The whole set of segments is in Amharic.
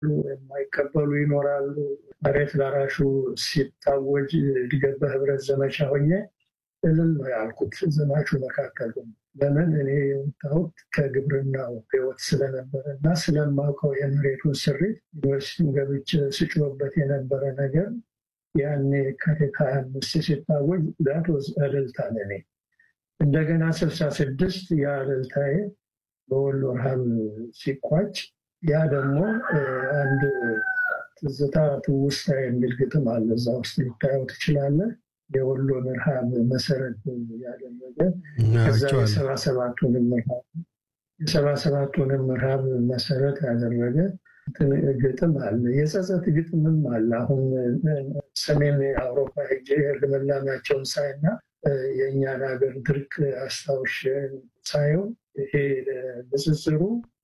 የማይቀበሉ ይኖራሉ። መሬት ላራሹ ሲታወጅ እድገት በህብረት ዘመቻ ሆኜ እልል ነው ያልኩት ዘማቹ መካከል ለምን እኔ የወጣሁት ከግብርናው ህይወት ስለነበረ እና ስለማውቀው የመሬቱን ስሪት ዩኒቨርሲቲውን ገብቼ ስጮህበት የነበረ ነገር ያኔ የካቲት ሀያ አምስት ሲታወጅ ዳት ወዝ እልልታ ለኔ። እንደገና ስልሳ ስድስት ያ እልልታዬ በወሎ ረሃብ ሲቋጭ ያ ደግሞ አንድ ትዝታ ትውስታ የሚል ግጥም አለ። እዛ ውስጥ ልታየው ትችላለህ። የወሎን ረሃብ መሰረት ያደረገ ከዛ የሰባ ሰባቱንም ረሃብ የሰባ ሰባቱንም ረሃብ መሰረት ያደረገ ግጥም አለ። የጸጸት ግጥምም አለ። አሁን ሰሜን አውሮፓ ሄጄ ልምላሜያቸውን ሳይና የእኛን ሀገር ድርቅ አስታውሽ ሳየው ይሄ ንጽጽሩ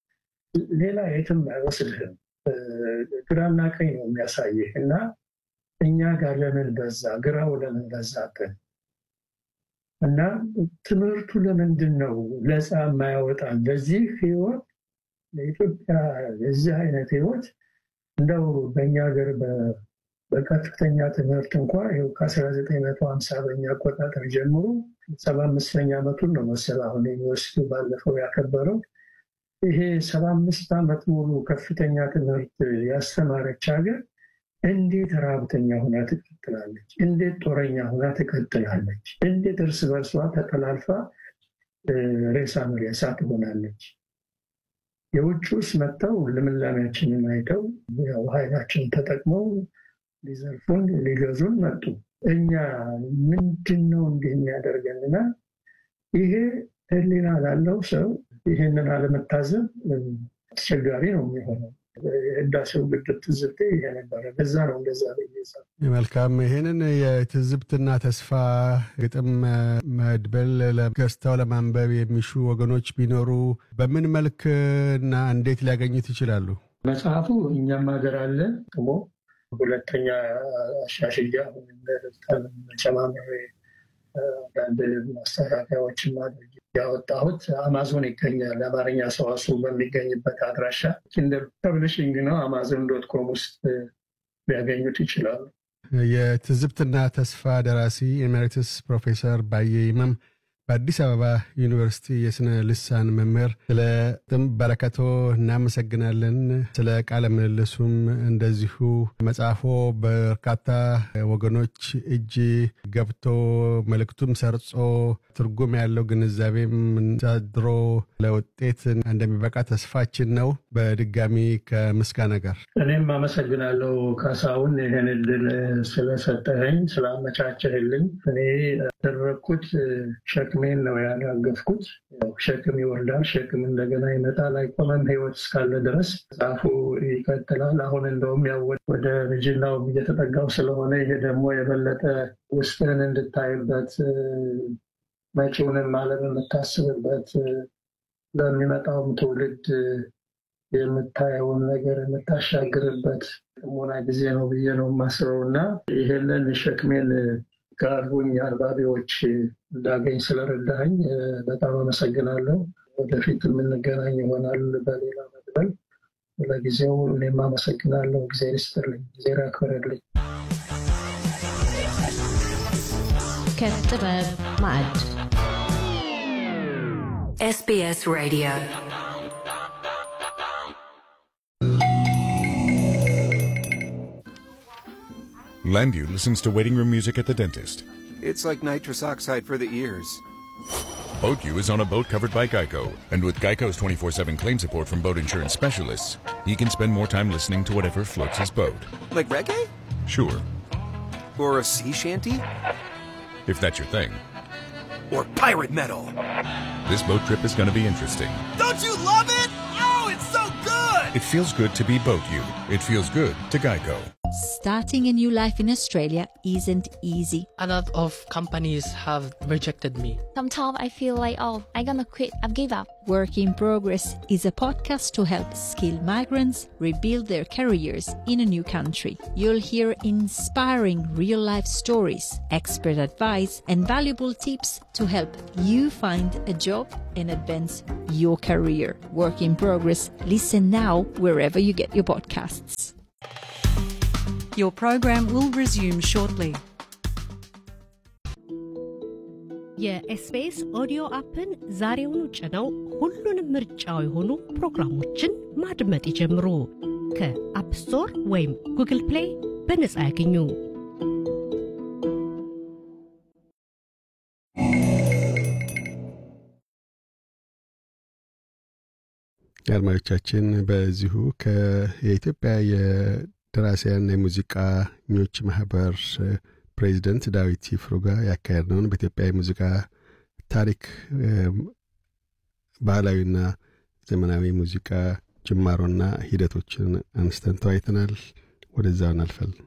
ሌላ የትም አይወስድህም። ግራና ቀኝ ነው የሚያሳይህ እና እኛ ጋር ለምን በዛ፣ ግራው ለምን በዛብን እና ትምህርቱ ለምንድን ነው ለፃ የማያወጣን ለዚህ ህይወት ለኢትዮጵያ የዚህ አይነት ህይወት እንደው በእኛ ሀገር በከፍተኛ ትምህርት እንኳ ይኸው ከ1950 በኛ አቆጣጠር ጀምሮ ሰባ አምስተኛ ዓመቱን ነው መሰል አሁን ዩኒቨርሲቲ ባለፈው ያከበረው። ይሄ ሰባ አምስት ዓመት ሙሉ ከፍተኛ ትምህርት ያስተማረች ሀገር እንዴት ረሃብተኛ ሁና ትቀጥላለች? እንዴት ጦረኛ ሁና ትቀጥላለች? እንዴት እርስ በርሷ ተጠላልፋ ሬሳ መሬሳ ትሆናለች? የውጭውስ መጥተው ልምላሜያችንን አይተው ያው ኃይላችን ተጠቅመው ሊዘርፉን ሊገዙን መጡ። እኛ ምንድን ነው እንዲህ የሚያደርገንና ይሄ ህሊና ላለው ሰው ይህንን አለመታዘብ አስቸጋሪ ነው የሚሆነው። የህዳሴው ግድብ ትዝብቴ ይሄ ነበረ። ለዛ ነው እንደዛ መልካም። ይህንን የትዝብትና ተስፋ ግጥም መድበል ገዝተው ለማንበብ የሚሹ ወገኖች ቢኖሩ በምን መልክ እና እንዴት ሊያገኙት ይችላሉ? መጽሐፉ እኛም ሀገር አለ ደግሞ ሁለተኛ አሻሽያ ጨማምሬ አንዳንድ ማስተካከያዎችን ማድረግ ያወጣሁት አማዞን ይገኛል። አማርኛ ሰዋስው በሚገኝበት አድራሻ ኪንደር ፐብሊሽንግ ነው። አማዞን ዶት ኮም ውስጥ ሊያገኙት ይችላሉ። የትዝብትና ተስፋ ደራሲ ኤሜሪትስ ፕሮፌሰር ባየ ይመም በአዲስ አበባ ዩኒቨርሲቲ የስነ ልሳን መምህር፣ ስለ ጥም በረከቶ እናመሰግናለን። ስለ ቃለ ምልልሱም እንደዚሁ መጽሐፎ በርካታ ወገኖች እጅ ገብቶ መልእክቱም ሰርጾ ትርጉም ያለው ግንዛቤም ሳድሮ ለውጤት እንደሚበቃ ተስፋችን ነው። በድጋሚ ከምስጋና ጋር እኔም አመሰግናለሁ ካሳሁን፣ ይህን እድል ስለሰጠኸኝ ስላመቻቸህልኝ። እኔ ያደረግኩት ሸክሜን ነው ያራገፍኩት። ሸክም ይወርዳል፣ ሸክም እንደገና ይመጣል፣ አይቆመም። ህይወት እስካለ ድረስ መጽሐፉ ይቀጥላል። አሁን እንደውም ያው ወደ ልጅናው እየተጠጋው ስለሆነ ይሄ ደግሞ የበለጠ ውስጥህን እንድታይበት መጪውንም ዓለም የምታስብበት ለሚመጣውም ትውልድ የምታየውን ነገር የምታሻግርበት ጥሞና ጊዜ ነው ብዬ ነው የማስበው እና ይህንን ሸክሜን ጋርቡኝ አንባቢዎች እንዳገኝ ስለረዳኝ በጣም አመሰግናለሁ። ወደፊት የምንገናኝ ይሆናል በሌላ መድበል። ለጊዜው እኔም አመሰግናለሁ። ጊዜ ይስጥልኝ፣ ጊዜ ያክብርልኝ። ከጥበብ ማዕድ SBS Radio. Landu listens to waiting room music at the dentist. It's like nitrous oxide for the ears. BoatU is on a boat covered by Geico, and with Geico's 24-7 claim support from boat insurance specialists, he can spend more time listening to whatever floats his boat. Like reggae? Sure, Or a sea shanty? if that's your thing. Or pirate metal? This boat trip is going to be interesting. Don't you love it? Oh, it's so good! It feels good to be BoatU. It feels good to Geico. Starting a new life in Australia isn't easy. A lot of companies have rejected me. Sometimes I feel like, oh, I'm gonna quit, I've give up. Work in Progress is a podcast to help skilled migrants rebuild their careers in a new country. You'll hear inspiring real life stories, expert advice, and valuable tips to help you find a job and advance your career. Work in Progress. Listen now wherever you get your podcasts. Your program will resume shortly. የኤስቢኤስ ኦዲዮ አፕን ዛሬውኑ ጭነው ሁሉንም ምርጫው የሆኑ ፕሮግራሞችን ማድመጥ ይጀምሩ። ከአፕ ስቶር ወይም ጉግል ፕሌይ በነጻ ያገኙ። አድማጮቻችን በዚሁ የኢትዮጵያ የደራሲያን የሙዚቃኞች ማህበር ፕሬዚደንት ዳዊት ይፍሩ ጋር ያካሄድነውን በኢትዮጵያ የሙዚቃ ታሪክ ባህላዊና ዘመናዊ ሙዚቃ ጅማሮና ሂደቶችን አንስተን ተወያይተናል። ወደዛው እናልፋለን።